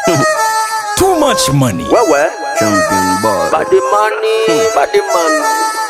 Too much money. Wewe Champion boy. body money, body money.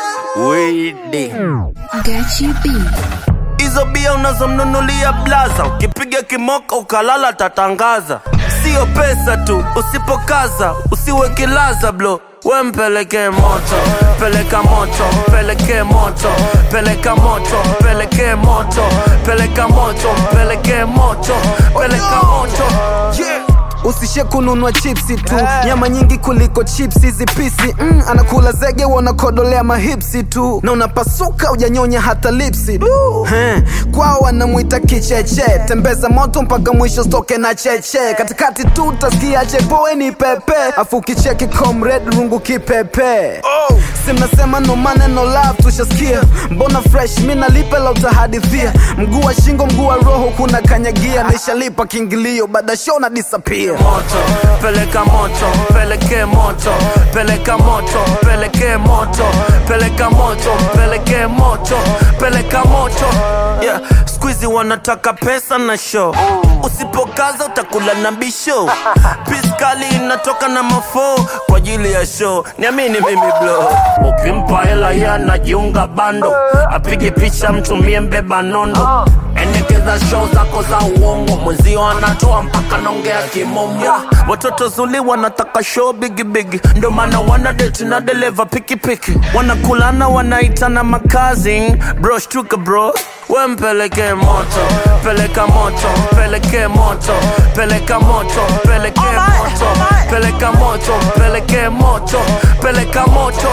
Wede. Gachi B. Hizo bia unazomnunulia blaza, ukipiga kimoka ukalala tatangaza. Sio pesa tu, usipokaza usiwe kilaza blo we mpeleke moto, peleka moto, peleke moto, peleka moto, peleke moto, peleka moto, peleke moto, peleka moto. Yeah. usishe kununua chipsi tu nyama nyingi kuliko chipsi hizi pisi mm, anakula zege wanakodolea mahipsi tu na unapasuka ujanyonya hata lipsi He, kwao wanamwita kicheche tembeza moto mpaka mwisho stoke na cheche katikati tu utasikia chepoeni pepe afu kicheki comrade rungu kipepe Oh. si mnasema no maneno love tushasikia mbona fresh mi nalipe la utahadithia mguu wa shingo mguu wa roho kuna kanyagia nishalipa kiingilio baada show na disappear moto peleka moto peleke moto peleka moto peleke moto peleka moto peleke moto peleka moto yeah. skuizi wanataka pesa na show usipokaza utakula na bisho piskali inatoka na mafo kwa ajili ya show niamini mimi blo ukimpa hela ye anajiunga bando apige picha mtumie mbeba nondo endekeza show zako za uongo mwenzio anatoa mpaka naongea kimomo watoto zuli wanataka show bigibigi ndo maana wana deti na deleva pikipiki wanakulana wanaitana makazi bro shtuka bro we mpeleke moto peleka moto peleke moto peleka moto peleke moto peleka moto peleke moto peleka moto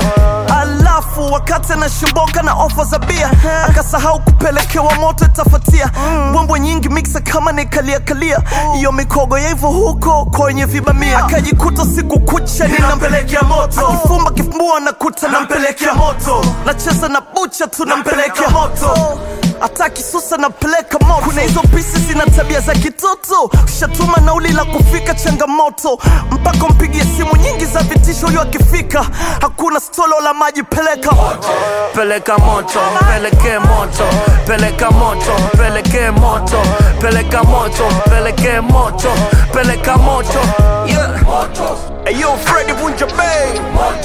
alafu wakati anashimboka na ofa za bia akasahau kupelekewa moto itafatia mbwembwe nyingi miksa kama nikaliakalia iyo mikogo ya hivyo huko kwenye vibamia akajikuta siku kucha ninampelekea moto akifumba kifumbua nakuta nampelekea moto nacheza na bucha tu nampelekea moto hata kisusa napeleka moto kuna hizo pisi zina tabia za kitoto ushatuma nauli la kufika changamoto mpaka mpigie simu nyingi za vitisho huyo akifika hakuna stolo la maji peleka peleka moto peleke moto peleka moto peleke moto peleka moto peleke moto peleka moto yeah. Hey, yo Freddy Bunja Bay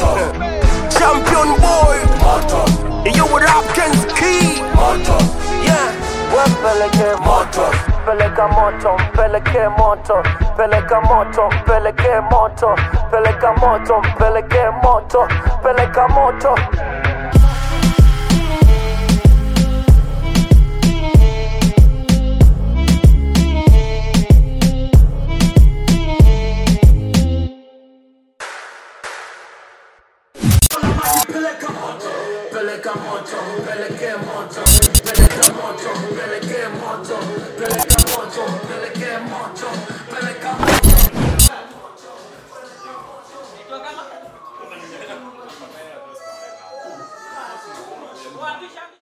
Champion boy Hey, yo with Hopkins Key yeah. Peleke moto peleka moto peleke moto peleka moto peleke moto peleka moto peleke moto peleka moto peleka moto peleka moto peleke moto peleka moto peleke moto peleka